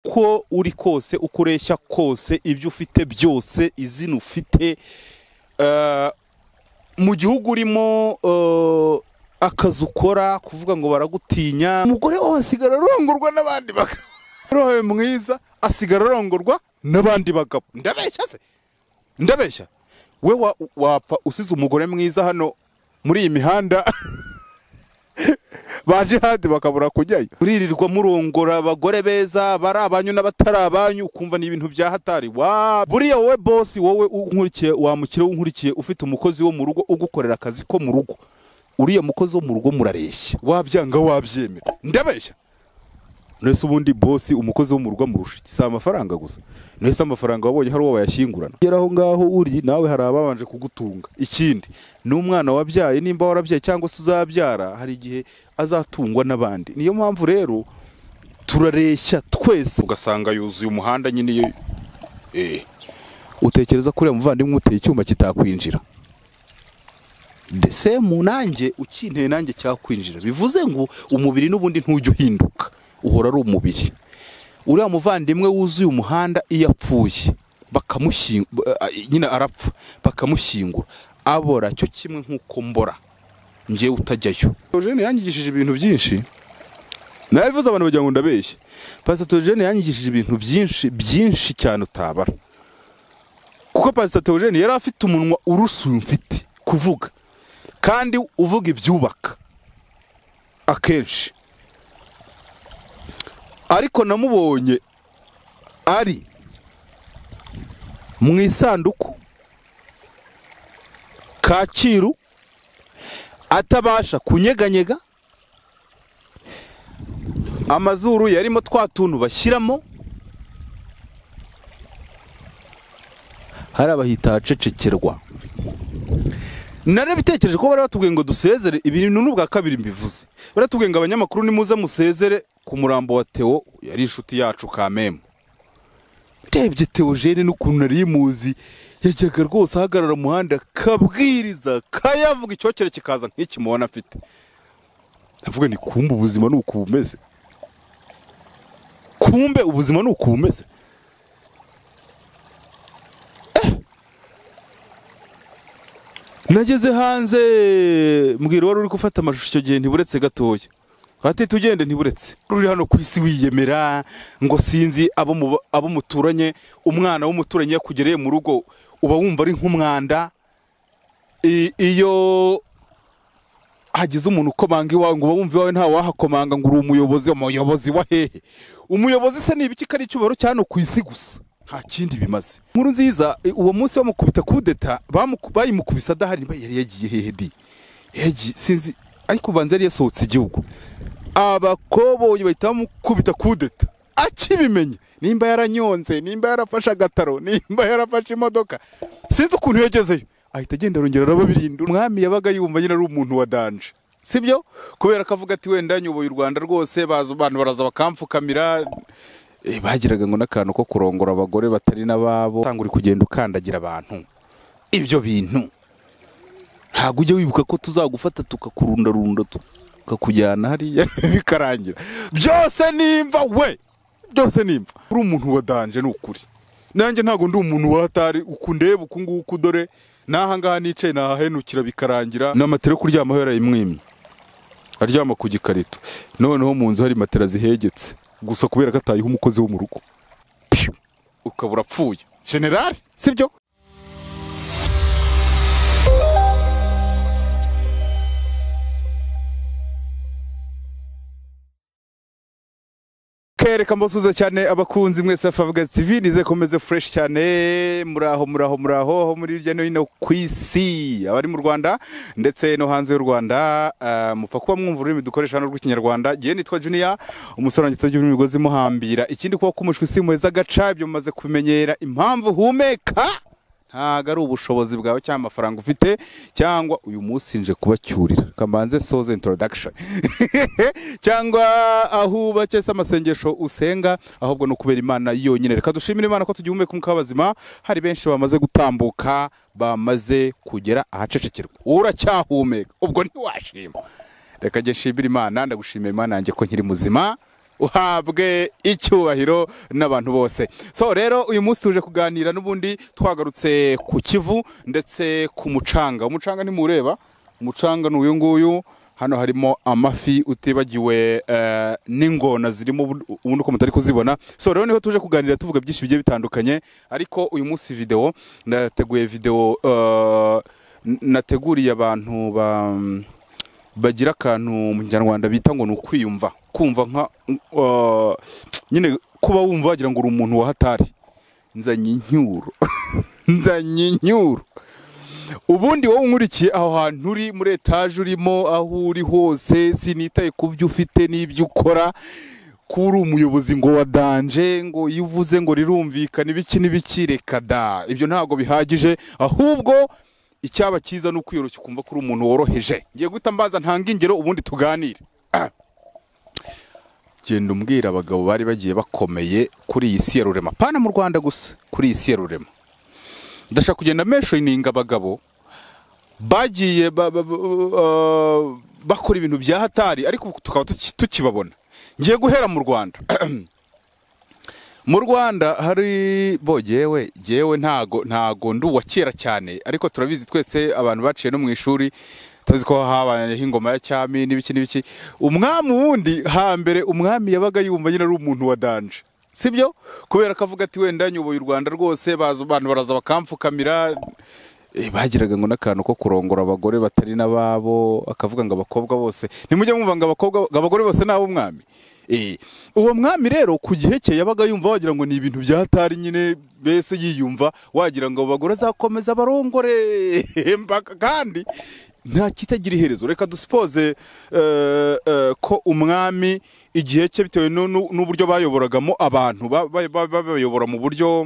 uko uri kose uko ureshya kose ibyo ufite byose izina ufite eh, mu gihugu urimo eh, akazi ukora kuvuga ngo baragutinya umugore we asigara arongorwa n'abandi bagabo rohe mwiza asigara arongorwa n'abandi bagabo ndabeshya se ndabeshya we wa- wapfa usize umugore mwiza hano muri iyi mihanda ba jihadi bakabura kujyayo uririrwa murongora abagore beza bari abanyu n'abatari abanyu ukumva ni ibintu bya hatari wa buriya wowe bosi wowe unkurikiye wamukire unkurikiye ufite umukozi wo mu rugo ugukorera akazi ko mu rugo uriya mukozi wo mu rugo murareshya wabyanga wabyemera ndabeshya Nese ubundi bosi umukozi wo mu rugo amurusha iki? si amafaranga gusa nese amafaranga wabonye hari uwo bayashyingurana ugera aho ngaho uri nawe hari ababanje kugutunga ikindi ni umwana wabyaye nimba warabyaye cyangwa se uzabyara hari igihe azatungwa n'abandi niyo mpamvu rero turareshya twese ugasanga yuzuye umuhanda nyine iyo eh utekereza ko uriya muvandimwe umuteye icyuma kitakwinjira ndetse mu nanjye ukinteye nanjye cyakwinjira bivuze ngo umubiri n'ubundi ntujya uhinduka uhora ari umubiri uriya muvandimwe wuzuye umuhanda iyo apfuye bakamushyingura nyine arapfa bakamushyingura abora cyo kimwe nk'uko mbora njyewe utajyayo Eugene yanyigishije ibintu byinshi nabivuze abantu bagira ngo ndabeshye pasitoro Eugene yanyigishije ibintu byinshi byinshi cyane utabara kuko pasitoro Theogene yari afite umunwa urusuye umfite kuvuga kandi uvuga ibyubaka akenshi ariko namubonye ari mu isanduku kacyiru atabasha kunyeganyega amazuru yarimo twa tuntu bashyiramo hari abahita ahacecekerwa nari bitekereje ko bari batubwiye ngo dusezere ibintu n'ubwa kabiri mbivuze baratubwiye ngo abanyamakuru nimuze musezere ku murambo wa Theo yari inshuti yacu kamemu ndebye Theogene n'ukuntu nari muzi yajyaga rwose ahagarara mu muhanda kabwiriza kayavuga icyokere kikaza nk'iki mubona afite ndavuga ni kumbe ubuzima ni uku bumeze kumbe ubuzima ni uku bumeze nageze hanze mbwira wari uri gufata amashusho icyo gihe ntiburetse gatoya hatita ugende ntiburetse uri hano ku isi wiyemera ngo sinzi abo mu- abo muturanye umwana w'umuturanyi yakugereye mu rugo uba wumva ari nk'umwanda I- iyo hagize umuntu ukomanga iwawe ngo uba wumva iwawe nta wahakomanga ngo uri umuyobozi umuyobozi wa hehe umuyobozi se ni ibiki ko ari icyubahiro cya hano ku isi gusa nta kindi bimaze inkuru nziza i- uwo munsi bamukubita kudeta bamuku- bayimukubise adahari niba yari yagiye hehe di yagiye sinzi ariko ubanza yari yasohotse igihugu abakoboyi bahita bamukubita kudeta akibimenye nimba yaranyonze nimba yarafashe agataro nimba yarafashe imodoka sinzi ukuntu yagezeyo ahita agenda arongera arababirinda umwami yabaga yumva nyine ari umuntu wa danje sibyo kubera ko avuga ati wenda nyoboye u rwanda rwose baza abantu baraza bakamfukamira Eh, bagiraga ngo n'akantu ko kurongora abagore batari n'ababo usanga uri kugenda ukandagira abantu ibyo bintu ntabwo ujya wibuka ko tuzagufata tukakurundarunda tukakujyana hariya bikarangira byose nimva we byose nimva uri umuntu wa danje ni ukuri nanjye ntabwo ndi umuntu wa hatari uku ndeba uku nguku dore n'aha ngaha nicaye nahahenukira bikarangira ni amatera yo kuryamaho yarayimwimye aryama ku gikarito noneho mu nzu hari matera zihegetse gusa kubera ko atayeho umukozi wo mu rugo Piu! ukaba urapfuye generali sibyo kereka mbasuze cyane abakunzi mwese ba Fabregas TV nize komeze fresh cyane muraho muraho muraho aho muri hirya no hino ku isi abari mu Rwanda ndetse no hanze y'u Rwanda ah, mupfa kuba mwumva ururimi dukoresha hano rw'ikinyarwanda gihe nitwa Junior umusore wanjye tugira imigozi imuhambira ikindi kuba kumushwa isi muheza agaca ibyo mumaze kubimenyera impamvu humeka ntabwo ari ubushobozi bwawe cyangwa amafaranga ufite cyangwa uyu munsi nje kubacyurira kamanze soze introduction cyangwa aho ubakiye se amasengesho usenga ahubwo ni ukubera imana yonyine reka dushimire imana ko tugihumeka umwuka w'abazima hari benshi bamaze gutambuka bamaze kugera ahacecekerwa uracyahumeka ubwo ntiwashima reka njye nshimire imana ndagushimira imana yanjye ko nkiri muzima uhabwe icyubahiro n'abantu bose so rero uyu munsi tuje kuganira n'ubundi twagarutse ku kivu ndetse ku mucanga umucanga ntimuwureba umucanga ni uyu nguyu hano harimo amafi utibagiwe eh, n'ingona zirimo ubu- ubundi uko mutari kuzibona so rero niho tuje kuganira tuvuga byinshi bigiye bitandukanye ariko uyu munsi video ndateguye video eh, n- nateguriye abantu ba bagira akantu mu kinyarwanda bita ngo ni ukwiyumva kumva nka eh, nyine kuba wumva wagira ngo uri umuntu wahatari nzanye incyuro nzanye incyuro ubundi wowe unkurikiye aho hantu uri muri etaje urimo aho uri hose sinitaye ku byo ufite n'ibyo ukora ko uri umuyobozi ngo wadanje ngo iyo uvuze ngo rirumvikane ibiki n'ibiki reka da ibyo ntabwo bihagije ahubwo icyaba cyiza ni ukwiyoroshya ukumva ko uri umuntu woroheje ngiye guhita mbaza ntanga ingero ubundi tuganire Ah. genda umbwira abagabo bari bagiye bakomeye kuri iyi si ya rurema pana mu rwanda gusa kuri iyi si ya rurema ndashaka kugenda menshoninga abagabo bagiye ba- ba- ba- ba- bakora ibintu bya hatari ariko ubu tukaba tuki- tukibabona ngiye guhera mu rwanda mu rwanda hari bo jyewe jyewe ntago ntago ndi uwa kera cyane ariko turabizi twese abantu baciye no mu ishuri turazi ko habayeho ingoma ya cyami n'ibiki n'ibiki umwami wundi hambere umwami yabaga yumva nyine ari umuntu wa danje sibyo kubera ko avuga ati wenda nyoboye u rwanda rwose baza abantu baraza bakamfukamira Eh, bagiraga ngo n'akantu ko kurongora abagore batari n'ababo akavuga ngo abakobwa bose ntimujye mwumva ngo abakobwa ngo abagore bose ni ab'umwami Eh, uwo mwami rero ku gihe cye yabaga yumva wagira ngo ni ibintu bya hatari nyine mbese yiyumva wagira ngo abo bagore azakomeza barongore mpaka kandi nta kitagira iherezo reka dusipoze eh, eh, ko umwami igihe cye bitewe nu- nu- n'uburyo bayoboragamo abantu ba- ba- ba- babayobora mu buryo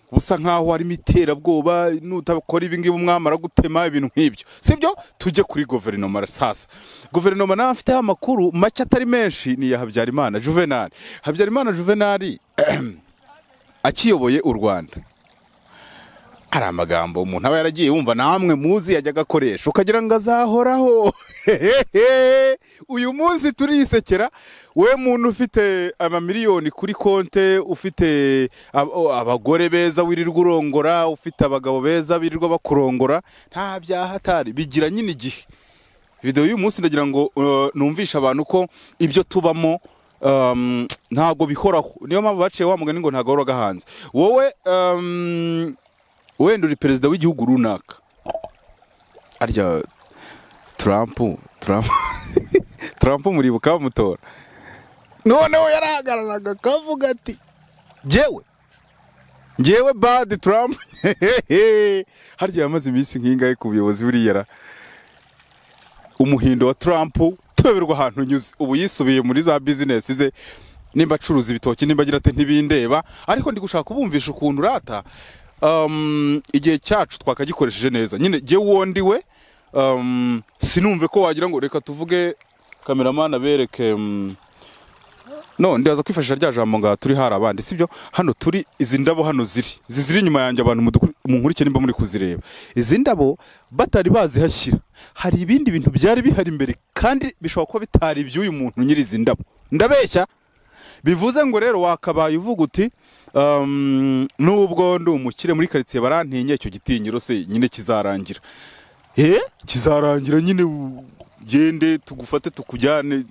busa nkaho harimo iterabwoba nutabakora ibi ngibi umwamara gutema ibintu nk'ibyo sibyo tujye kuri guverinoma sasa guverinoma nawe afiteho amakuru make atari menshi ni iya habyarimana juvenali habyarimana juvenali akiyoboye u rwanda hari amagambo umuntu aba yaragiye yumva namwe muzi yajya agakoresha ukagira ngo azahoraho Hehehe. uyu munsi turisekera we muntu ufite amamiliyoni kuri konte ufite ab- o- abagore beza wirirwa urongora ufite abagabo beza birirwa bakurongora nta byaha atari bigira nyine igihe video y'uyu munsi ndagira ngo uh, numvishe abantu ko ibyo tubamo um, ntabwo bihoraho niyo mpamvu baciye wa mugani ngo ntago hanze wowe um, wenda uri perezida w'igihugu runaka arya Trump Trump Trump muribuka bamutora noneho yarahagararaga akavuga ati jyewe jyewe bad Trump harya yamaze iminsi nk'ingahe ku buyobozi buriya ra? umuhindo wa Trump tuyoberwa ahantu nyuze ubu yisubiye muri za bizinesi ze nimba acuruza ibitoki nimba agira ati ntibindeba ariko ndi gushaka kubumvisha ukuntu rata um, igihe cyacu twakagikoresheje neza nyine jye wondiwe um, sinumve ko wagira ngo reka tuvuge kameraman abereke um, no ndaza kwifashisha rya jambo ngaha turi hari abandi sibyo hano turi izi ndabo hano ziri izi ziri inyuma yanjye abantu muduku- munkurikiye nimba muri kuzireba izi ndabo batari bazihashyira hari ibindi bintu byari bihari imbere kandi bishobora kuba bitari iby'uyu muntu nyiri izi ndabo ndabeshya bivuze ngo rero wakabaye uvuga uti um, nubwo ndi umukire muri karitsiye barantinye icyo gitinyiro se nyine kizarangira eh kizarangira nyine u- gende tugufate tukujyane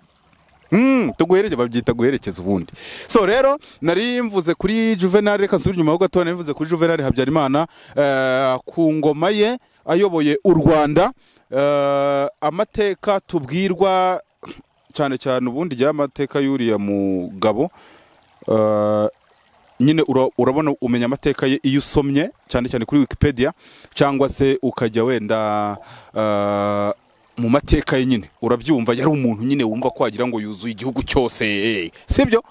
Mm, tuguhereje babyita guherekeza ubundi so rero nari mvuze kuri juvenali reka nsubire inyuma ho gato nari mvuze kuri juvenali habyarimana eh, ku ngoma ye ayoboye u rwanda eh, amateka tubwirwa cyane cyane ubundi rya mateka y'uriya mugabo eh, nyine ura- urabona umenya amateka ye iyo usomye cyane cyane kuri wikipedia cyangwa se ukajya wenda eh, mu mateka ye nyine urabyumva yari umuntu nyine wumva ko wagira ngo yuzuye igihugu cyose eh, sibyo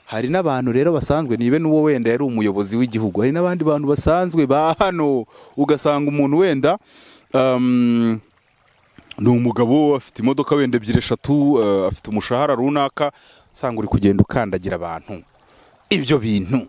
hari n'abantu rero basanzwe nibe n'uwo wenda yari umuyobozi w'igihugu hari n'abandi bantu basanzwe ba hano ugasanga umuntu wenda um, ni umugabo afite imodoka wenda ebyiri eshatu eh, afite umushahara runaka usanga uri kugenda ukandagira abantu ibyo bintu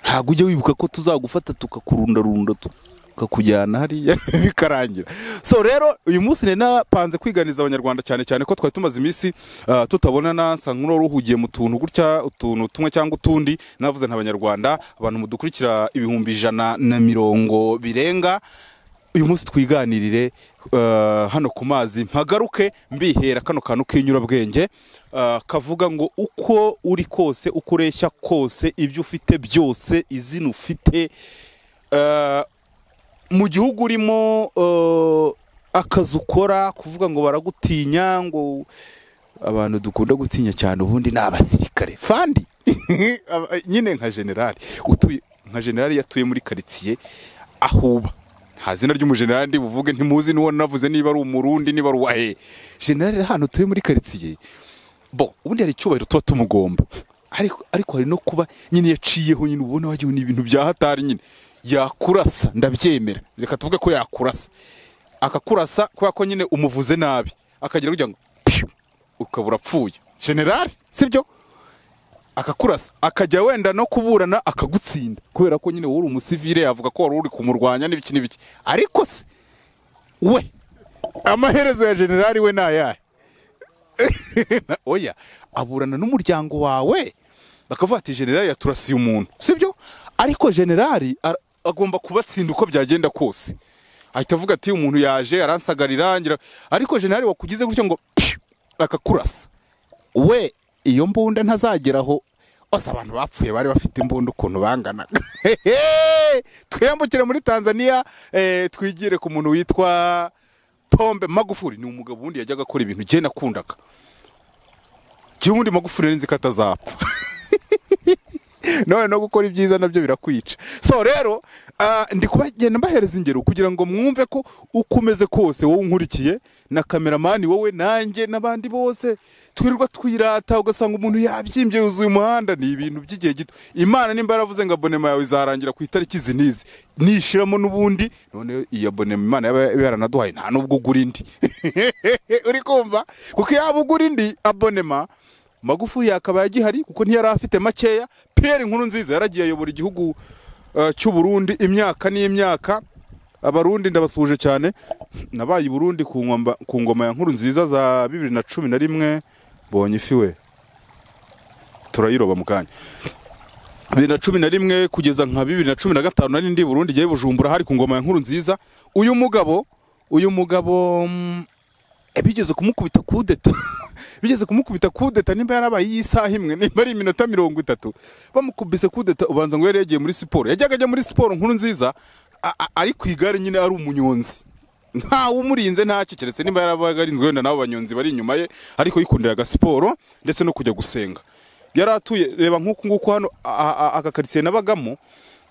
ntabwo ujya wibuka ko tuzagufata tukakurundarunda tu- kakujyana hariya bikarangira so rero uyu munsi nari napanze kwiganiza abanyarwanda cyane cyane ko twari tumaze iminsi ah, tutabonana nsa nk'uwari uhugiye mu tuntu gutya utuntu tumwe cyangwa utundi navuze ntabanyarwanda abantu mudukurikira ibihumbi ijana na mirongo birenga uyu munsi twiganirire eh, hano ku mazi mpagaruke mbihera kano kantu k'inyurabwenge eh, kavuga ngo uko uri kose uko ureshya kose ibyo ufite byose izina ufite eh, mu gihugu urimo eh, akazi ukora kuvuga ngo baragutinya ngo abantu dukunda gutinya cyane ubundi ni abasirikare fandi Aba- nyine nka generali utuye nka generali yatuye muri karitsiye ahuba nta zina ry'umujenerali ndi buvuge ntimuzi n'uwo navuze niba ari umurundi niba ari uwahe generali ari ahantu utuye muri karitsiye bo ubundi hari icyubahiro tuba tumugomba ariko ariko hari no kuba nyine yaciyeho nyine ubona wagira ngo ni ibintu bya hatari nyine yakurasa ndabyemera reka tuvuge ko yakurasa akakurasa kubera ko nyine umuvuze nabi akagira kugira ngo piu ukaba urapfuye generali sibyo akakurasa akajya wenda no kuburana akagutsinda kubera ko nyine wowe uri umusivile yavuga ko wari uri kumurwanya n'ibiki n'ibiki ariko se we amaherezo ya generali we ni ayahe oya aburana n'umuryango wawe bakavuga ati generali yaturasiye umuntu sibyo ariko generali ara- agomba kubatsinda uko byagenda kose ahita avuga ati umuntu yaje aransagarira ngira ariko generali wakugize gutya ngo piu, akakurasa we iyo mbunda ntazageraho bose abantu bapfuye bari bafite imbunda ukuntu banganaga Hehe! twiyambukire muri tanzania eh, twigire ku muntu witwa pombe magufuri ni umugabo wundi yajyaga akora ibintu jye nakundaga jyewe undi magufuri nari nzi ko atazapfa nawe no gukora ibyiza nabyo birakwica so rero ah, ndi kubagenda mbahereza ingero kugira ngo mwumve ko uko umeze kose wowe unkurikiye na kameramani wowe nanjye n'abandi bose twirirwa twirata ugasanga umuntu yabyimbye yuzuye umuhanda ni ibintu by'igihe gito imana nimba yaravuze ngo abonema yawe izarangira ku itariki izi n'izi nishiramo n'ubundi none iyo abonema imana yaba yaranaduhaye nta n'ubwo ugura indi uri kumva kuko yaba ugura indi abonema magufuri yakaba yagihari kuko ntiyari afite makeya pierre inkuru nziza yaragiye ayobora igihugu eh, cy'u Burundi imyaka n'imyaka abarundi ndabasuhuje cyane nabaye i burundi ku ngoma, ku ngoma ya nkuru nziza za bibiri na cumi na rimwe mbonye ifi we turayiroba mu kanya bibiri na cumi na rimwe kugeza nka bibiri na cumi na gatanu nari ndi i burundi ngiye i bujumbura hari ku ngoma ya nkuru nziza uyu mugabo uyu mugabo mm, eh, bigeze kumukubita kudeta bigeze kumukubita kudeta nimba yarabaye iy'isaha imwe nimba ari iminota mirongo itatu bamukubise kudeta ubanza ngo yari yagiye muri siporo yajyaga ajya muri siporo nkuru nziza a- a- ari ku igare nyine ari umunyonzi ntawe umurinze ntacyo keretse nimba yarabaga arinzwe wenda n'abo banyonzi bari inyuma ye ariko yikundiraga siporo ndetse no kujya gusenga yari atuye reba nk'uku nguku hano a- a- aka karitsiye nabagamo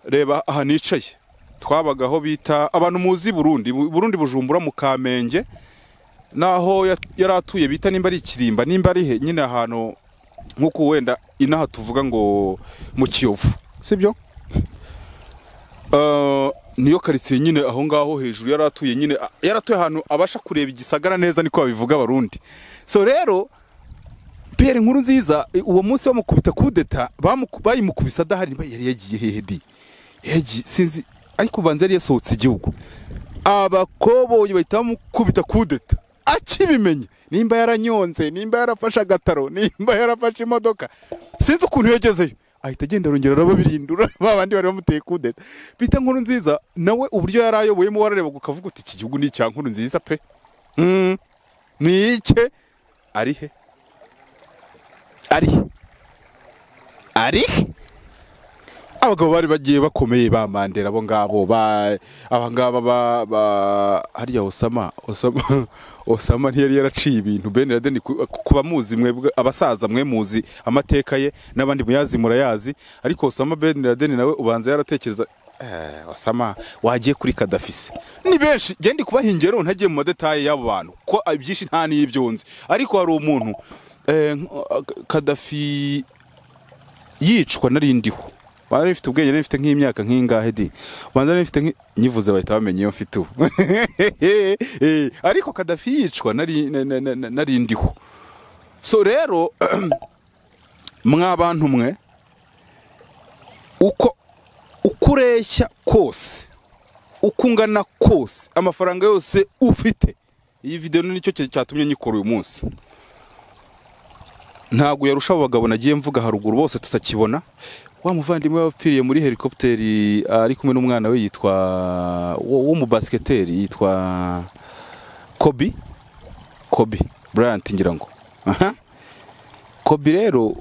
reba aha nicaye twabaga aho bita abantu muzi i burundi Bu- burundi bujumbura mu kamenge naho ya- yari atuye bita nimba ari ikirimba nimba ari he nyine ahantu nk'uko wenda inaha tuvuga ngo mu kiyovu sibyo Eh, niyo karitsiye nyine aho ngaho hejuru yari atuye nyine a- yari atuye ahantu abasha kureba igisagara neza niko babivuga abarundi so rero pierre inkuru nziza eh, uwo munsi bamukubita kudeta bamuku- bayimukubise adahari niba yari yagiye hehe di yagiye sinzi ariko ubanza yari yasohotse igihugu abakoboyi bahita bamukubita kudeta akibimenye nimba yaranyonze nimba yarafashe agataro nimba yarafashe imodoka sinzi ukuntu yagezeyo ahita agenda arongera arababirindura ba bandi bari bamuteye kudeta bita nkuru nziza nawe uburyo yari ayoboyemo wararebaga ukavuga uti iki gihugu ni icya nkuru nziza pe Mm, ni ike ari he ari he ari he abagabo bari bagiye bakomeye ba mandela abo ngabo ba aba ngaba ba ba hariya osama osama osama ntiyari yaraciye ibintu ben laden ku- kuba muzi mwebwe abasaza mwe muzi amateka ye n'abandi muyazi murayazi ariko osama ben laden nawe ubanza yaratekereza eh, osama wagiye kuri kadafise ni benshi genda kubaha ingero ntagiye mu madetaye y'abo bantu ko ibyinshi nta n'ibyo nzi ariko hari umuntu eh, nk- kadafi yicwa nari ndiho bari bifite ubwenge nari bifite nk'imyaka nk'ingahe di banza nari bifite nk'- nyivuze bahita bamenya iyo mfite ubu Eh, ariko kadafi yicwa nari na- na- na- nari ndiho so rero mwa bantu mwe uko uko ureshya kose uko ungana kose amafaranga yose ufite iyi videwo ni cyo cyatumye nyikora uyu munsi ntabwo yarusha abo bagabo nagiye mvuga haruguru bose tutakibona wa muvandimwe wapfiriye muri helikopiteri ari kumwe n'umwana we yitwa w'umubasiketeri yitwa kobi kobi burayanti ngira ngo aha kobi rero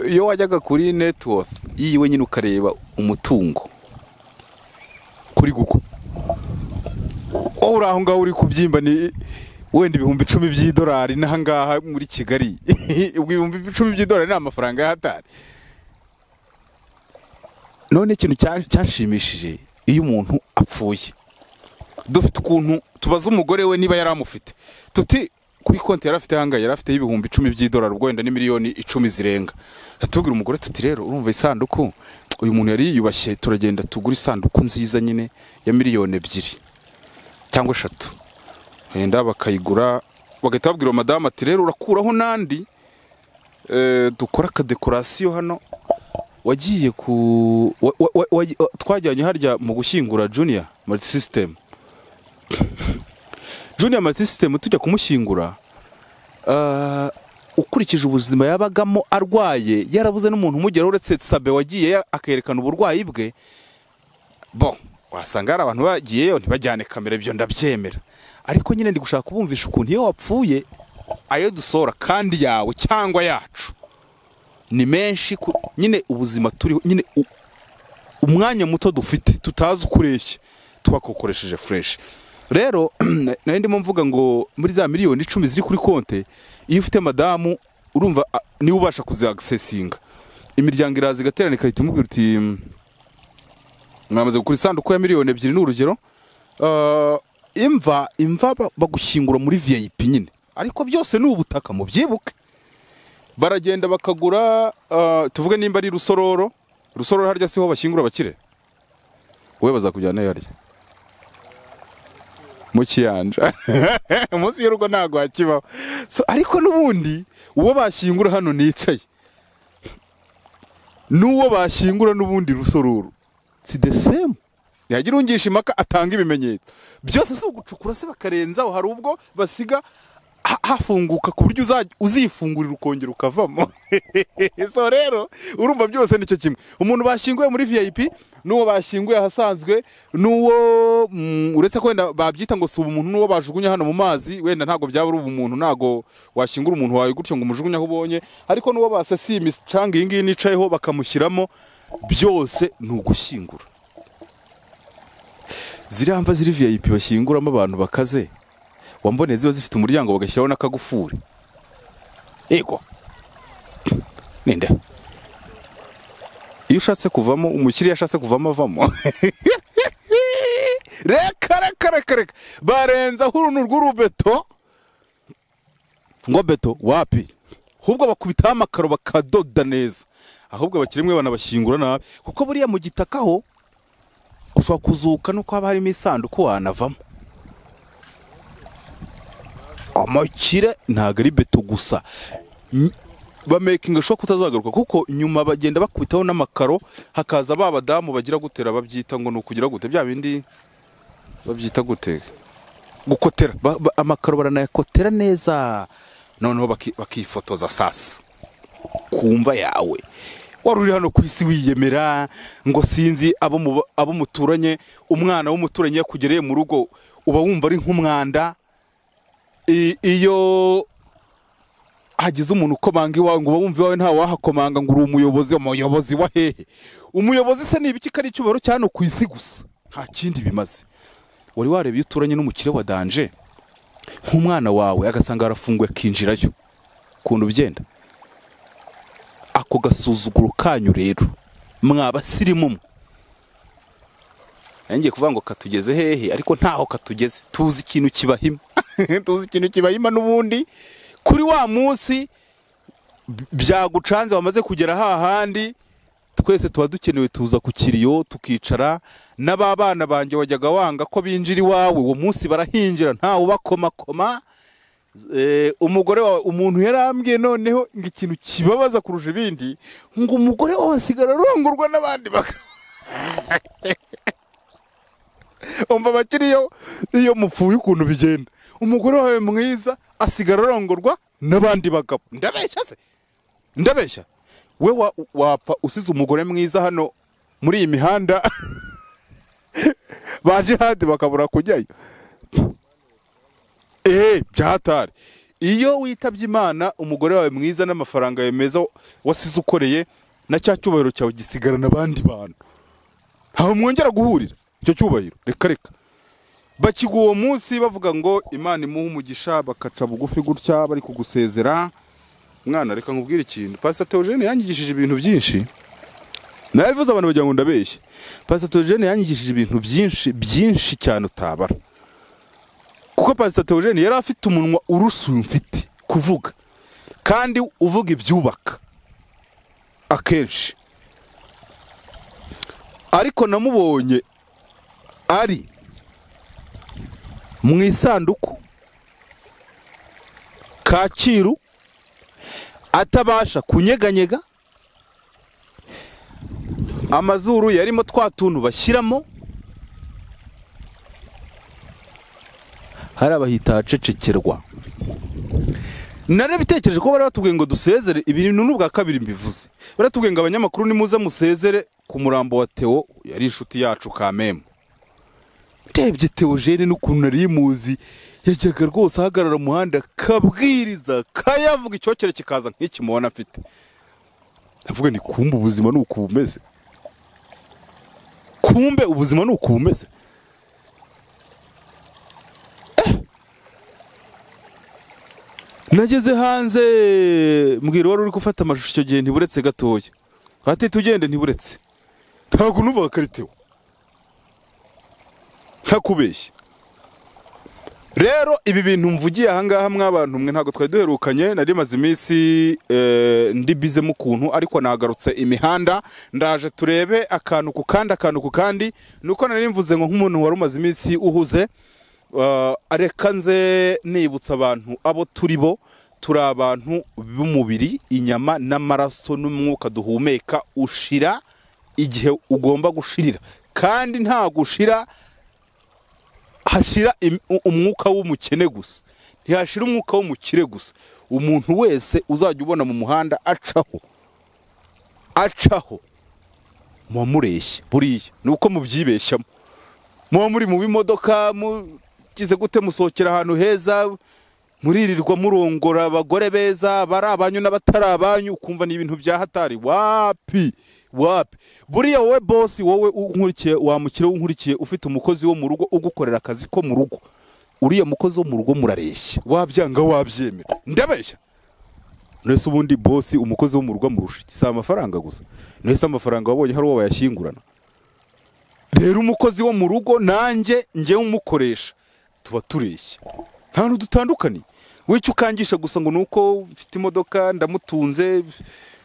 iyo wajyaga kuri netiwoti yiwe nyine ukareba umutungo kuri gugu wowe uri aho ngaho uri kubyimba ni wenda ibihumbi icumi by'idolari n'ahangaha muri kigali ubwo ibihumbi icumi by'idolari ni amafaranga y'ahatari none ikintu cyanshimishije iyo umuntu apfuye dufite ukuntu tubaza umugore we niba yari amufite tuti kuri konti yari afite ahangaha yari afite y'ibihumbi icumi by'idolari ubwo wenda ni miliyoni icumi zirenga tubwira umugore tuti rero urumva isanduku uyu muntu yari yiyubashye turagenda tugura isanduku nziza nyine ya miliyoni ebyiri cyangwa eshatu wenda bakayigura bagahita babwira madamu ati rero urakuraho n'andi dukora akadekorasiyo hano wagiye ku twajyanye harya mu gushyingura juniya mariti sisitemu juniya mariti sisitemu tujya kumushyingura ukurikije ubuzima yabagamo arwaye yarabuze n'umuntu umugera uretse sabe wagiye akerekana uburwayi bwe bo wasanga hari abantu bagiyeyo ntibajyane kamera ibyo ndabyemera ariko nyine ndi gushaka kubumvisha ukuntu iyo wapfuye ayo dusora kandi yawe cyangwa yacu ni menshi nyine ubuzima turiho nyine umwanya muto dufite tutazi ukureshya twakokoresheje fureshi rero nayo ndimo mvuga ngo muri za miliyoni icumi ziri kuri konti iyo ufite madamu urumva niwe ubasha kuzagisesinga imiryango iraza igaterana igahita imubwira uti mwamaze gukora isanduku ya miliyoni ebyiri ni urugero imva imva bagushyingura muri viyayipi nyine ariko byose ni ubutaka mu byibuke baragenda bakagura tuvuge nimba ari rusororo rusororo harya siho bashyingura abakire wowe bazakujyana harya mu kiyanja munsi y'urugo ntabwo hakibaho ariko n'ubundi uwo bashyingura hano nicaye n'uwo bashyingura n'ubundi rusororo si de semu yagira ungisha impaka atanga ibimenyetso byose si ugucukura se bakarenzaho hari ubwo basiga hafunguka ku buryo uzifungurira ukongera ukavamo so rero urumva byose nicyo kimwe umuntu bashyinguye muri vip n'uwo bashyinguye ahasanzwe n'uwo uretse ko wenda babyita ngo si ubumuntu n'uwo bajugunya hano mu mazi wenda ntabwo byaba ari ubumuntu ntabwo washyingura umuntu wawe gutyo ngo umujugunye aho ubonye ariko n'uwo basasiye imicanga iyi ngiyi nicayeho bakamushyiramo byose ni ugushyingura ziriya mva ziri vip bashyinguramo abantu bakaze wambone ziba zifite umuryango bagashyiraho n'akagufuri yego ninde iyo ushatse kuvamo umukiriya ashatse kuvamo avamo reka reka reka reka barenzaho uruntu rw'urubeto ngo beto wapi ahubwo bakubitaho amakaro bakadoda neza ahubwo abakiri mwe banabashyingura nabi kuko buriya mu gitaka ho ushobora kuzuka nuko haba harimo isanduku wanavamo amakire ntabwo ari beto gusa bamekinga shopu utazagaruka kuko nyuma bagenda bakubitaho n'amakaro hakaza ba badamu bagira gutera babyita ngo ni ukugira gute bya bindi babyita gute gukotera amakaro baranayakotera neza noneho bakifotoza sasa ku mva yawe wari uri hano ku isi wiyemera ngo sinzi abo muturanye umwana w'umuturanyi yakugereye mu rugo uba wumva ari nk'umwanda iyo hagize umuntu ukomanga iwawe ngo uba wumva iwawe ntawe wahakomanga ngo uri umuyobozi umuyobozi wa hehe umuyobozi se ni ibiki ko ari icyubahiro cya hano ku isi gusa nta kindi bimaze wari wareba iyo uturanye n'umukire wa danje nk'umwana wawe agasanga arafunguye akinjirayo ukuntu byenda ako gasuzuguro kanyu rero mwabasirimu mwe ngiye kuvuga ngo katugeze hehe ariko ntaho katugeze tuzi ikintu kibahima tuzi ikintu kibahima n'ubundi kuri wa munsi byagucanze wamaze kugera hahandi twese tuba dukenewe tuza ku kiriyo tukicara n'ababana banjye wajyaga wanga ko binjira iwawe uwo munsi barahinjira ntawe ubakomakoma umugore wawe umuntu yarambwiye noneho ngo ikintu kibabaza kurusha ibindi ngo umugore wawe asigara arongorwa n'abandi umva abakiriyo iyo mupfuye ukuntu bigenda umugore wawe mwiza asigara arongorwa n'abandi bagabo ndabeshya se ndabeshya we wa- wapfa usize umugore mwiza hano muri iyi mihanda baje handi bakabura kujyayo eee byatari iyo witabye imana umugore wawe mwiza n'amafaranga yawe meza wasize ukoreye na cya cyubahiro cyawe gisigarana abandi bantu ntawe mwongera guhurira icyo cyubahiro reka reka bakiga uwo munsi bavuga ngo imana imuhe umugisha bakaca bugufi gutya bari kugusezera mwana reka nkubwire ikintu pasita teogene yanyigishije ibintu byinshi nabivuze abantu bagira ngo ndabeshye pasita teogene yanyigishije ibintu byinshi byinshi cyane utabara kuko pasita teogene yari afite umunwa urusha uyu mfite kuvuga kandi uvuga ibyubaka akenshi ariko namubonye ari mu isanduku kacyiru atabasha kunyeganyega amazuru yarimo twa tuntu bashyiramo hari abahita ahacecekerwa narabitekereje ko bari batubwiye ngo dusezere ibintu n'ubwa kabiri mbivuze baratubwiye ngo abanyamakuru nimuze musezere ku murambo wa teo yari inshuti yacu kamemwe ndebye teogene n'ukuntu nari muzi yajyaga rwose ahagarara mu muhanda kabwiriza kayavuga icyokere kikaza nk'iki mubona afite ndavuga ni kumbe ubuzima ni uku bumeze kumbe ubuzima ni uku bumeze Eh! nageze hanze mbwira wari uri gufata amashusho icyo gihe ntiburetse gatoya hatita ugende ntiburetse ntabwo nuvuga karitewo ntakubeshye rero ibi bintu mvugiye ahangaha mw'abantu mwe ntabwo twari duherukanye nari maze iminsi eh, ndi bizemo ukuntu ariko nagarutse imihanda ndaje turebe akantu ku kandi akantu ku kandi nuko nari mvuze ngo nk'umuntu wari umaze iminsi uhuze eh, reka nze nibutsa abantu abo turi bo turi abantu b'umubiri inyama n'amaraso n'umwuka duhumeka ushira igihe ugomba gushirira kandi nta gushira hashira im- u- umwuka w'umukene gusa ntihashira umwuka w'umukire gusa umuntu wese uzajya ubona mu muhanda acaho acaho muba mureshya buriya ni uko mubyibeshyamo muba muri mu bimodoka mugize gute musohokera ahantu heza muririrwa murongora abagore beza bari abanyu n'abatari abanyu ukumva ni ibintu bya hatari wapi wapi buriya wowe bosi wowe unkurikiye wamukire unkurikiye ufite umukozi wo mu rugo ugukorera akazi ko mu rugo uriya mukozi wo mu rugo murareshya wabyanga wabyemera ndabeshya nese ubundi bosi umukozi wo mu rugo amurusha iki si amafaranga gusa nese amafaranga wabonye hari uwo bayashyingurana rero umukozi wo mu rugo nanjye njyewe umukoresha tuba tureshya nta hantu dutandukaniye wicyo ukangisha gusa ngo ni uko mfite imodoka ndamutunze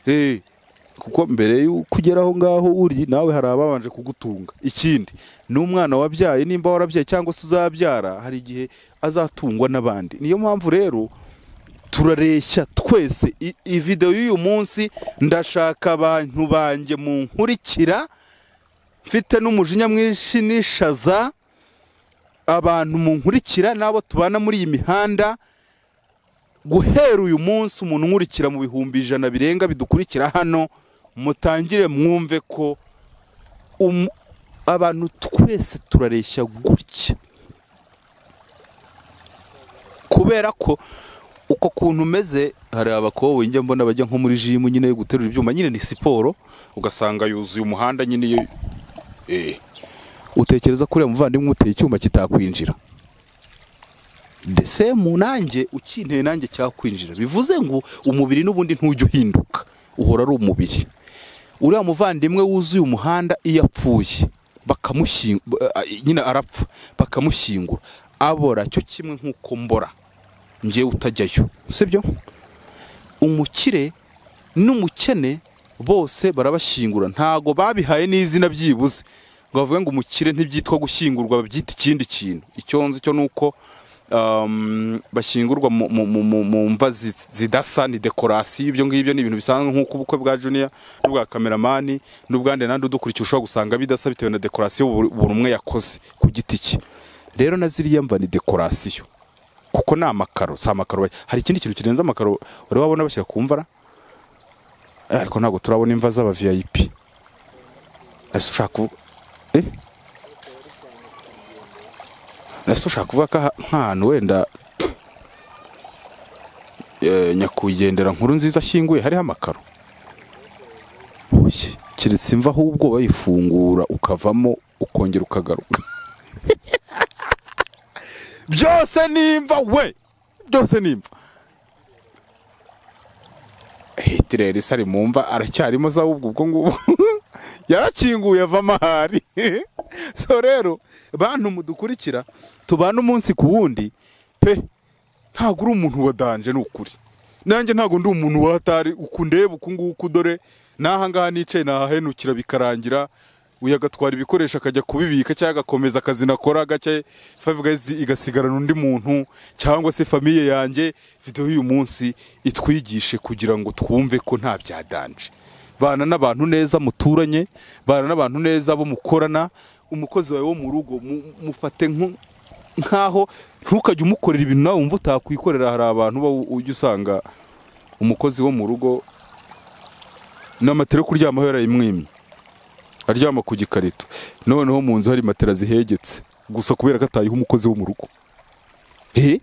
eh, kuko mbere y'uko ugera aho ngaho uri nawe hari ababanje kugutunga ikindi ni umwana wabyaye nimba warabyaye cyangwa se uzabyara hari igihe azatungwa n'abandi niyo mpamvu rero turareshya twese I- iyi videwo y'uyu munsi ndashaka abantu banjye mu nkurikira mfite n'umujinya mwinshi n'ishaza abantu mu nkurikira n'abo tubana muri iyi mihanda guhera uyu munsi umuntu unkurikira mu bihumbi ijana birenga bidukurikira hano mutangire mwumve ko um- abantu twese turareshya gutya kubera ko uko kuntu umeze hari abakobwa njya mbona bajya nko muri jimu nyine yo guterura ibyuma nyine ni siporo ugasanga yuzuye umuhanda nyine iyo Eh. utekereza ko uriya muvandimwe umuteye icyuma kitakwinjira ndetse mu nanjye ukinteye nanjye cyakwinjira bivuze ngo umubiri n'ubundi ntujya uhinduka uhora ari umubiri uriya muvandimwe wuzuye umuhanda iyo apfuye bakamushyingura nyine arapfa bakamushyingura abora cyo kimwe nk'uko mbora njyewe utajyayo sibyo umukire n'umukene bose barabashyingura ntago babihaye n'izina byibuze ngo bavuge ngo umukire ntibyitwa gushyingurwa babyita ikindi kintu icyo nzi cyo ni uko um, bashyingurwa mu- mu- mu mu- mu mva zi- zidasa ni dekorasiyo ibyo ngibyo ni ibintu bisanzwe nk'uko ubukwe bwa juniya n'ubwa kameramani n'ubwande nandi udukurikiye ushobora gusanga bidasa bitewe na dekorasiyo buri buri umwe yakoze ku giti cye rero na ziriya mva ni dekorasiyo kuko ni amakaro si amakaro ba- hari ikindi kintu kirenze amakaro wari wabona bashyira ku mvara Eh, ariko ntabwo turabona imva z'aba viyayipi ese ushaka kuvuga eh? ese ushaka kuvuga ko aha- nk'ahantu wenda eh, nyakwigendera nkuru nziza ashyinguye hariho amakaro Oye, keretse imva ahubwo bayifungura ukavamo ukongera ukagaruka byose nimva we byose nimva hitireri se ari mu mva aracyarimo za ahubwo ubwo ngubwo yarakinguye avamo ahari so rero bantu mudukurikira tubana umunsi ku wundi pe ntabwo uri umuntu wa danje ni ukuri nanjye ntabwo ndi umuntu wa hatari uku ndeba uku nguku dore n'ahangaha nicaye nahahenukira bikarangira uyu agatwara ibikoresho akajya kubibika cyangwa agakomeza akazi nakora gake five guys igasigarana undi muntu cyangwa se famiye yanjye videwo y'uyu munsi itwigishe kugira ngo twumve ko nta byadanje bana n'abantu neza muturanye bana n'abantu neza bo mukorana umukozi wawe wo mu rugo mu- mufate nko- nk'aho ntukajye umukorera ibintu nawe wumva utakwikorera hari abantu uba ujya usanga umukozi wo mu rugo n'amatera yo kuryamaho yarayimwimye aryama ku gikarito noneho mu nzu hari matera zihegetse gusa kubera ko atayiha umukozi wo mu rugo he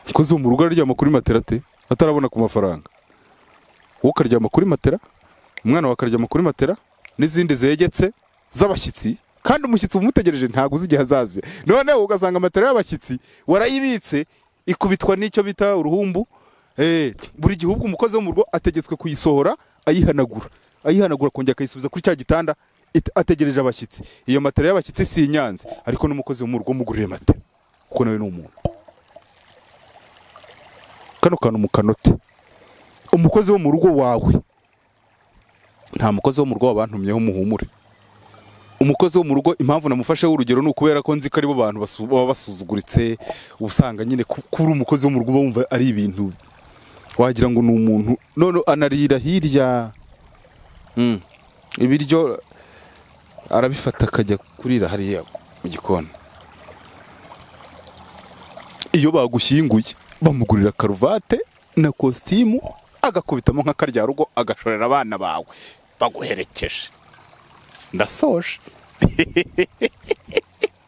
umukozi wo mu rugo araryama kuri matera te atarabona ku mafaranga wowe ukaryama kuri matera umwana wawe akaryama kuri matera n'izindi zegetse z'abashyitsi kandi umushyitsi umutegereje ntabwo uzi igihe azaze noneho ugasanga matera y'abashyitsi warayibitse ikubitwa n'icyo bita uruhumbu Eh, buri gihe ubwo umukozi wo mu rugo ategetswe kuyisohora ayihanagura ayihanagura akongera akayisubiza kuri cya gitanda it- ategereje abashyitsi iyo matera y'abashyitsi si inyanze ariko n'umukozi wo mu rugo mugurire matera kuko nawe ni umuntu kano kantu mu kanote umukozi wo mu rugo wawe nta mukozi wo mu rugo wabantumyeho muhumure umukozi wo mu rugo impamvu namufasheho urugero ni ukubera ko nzi ko aribo bantu basu- baba basuzuguritse uba usanga nyine ku- kuba uri umukozi wo mu rugo uba wumva ari ibintu wagira ngo ni umuntu none anarira hirya Mm. ibiryo arabifata akajya kurira hariya mu gikoni iyo bagushyinguye bamugurira karuvate na kositimu agakubitamo nk'akarya rugo agashorera abana bawe baguherekeje ndasoje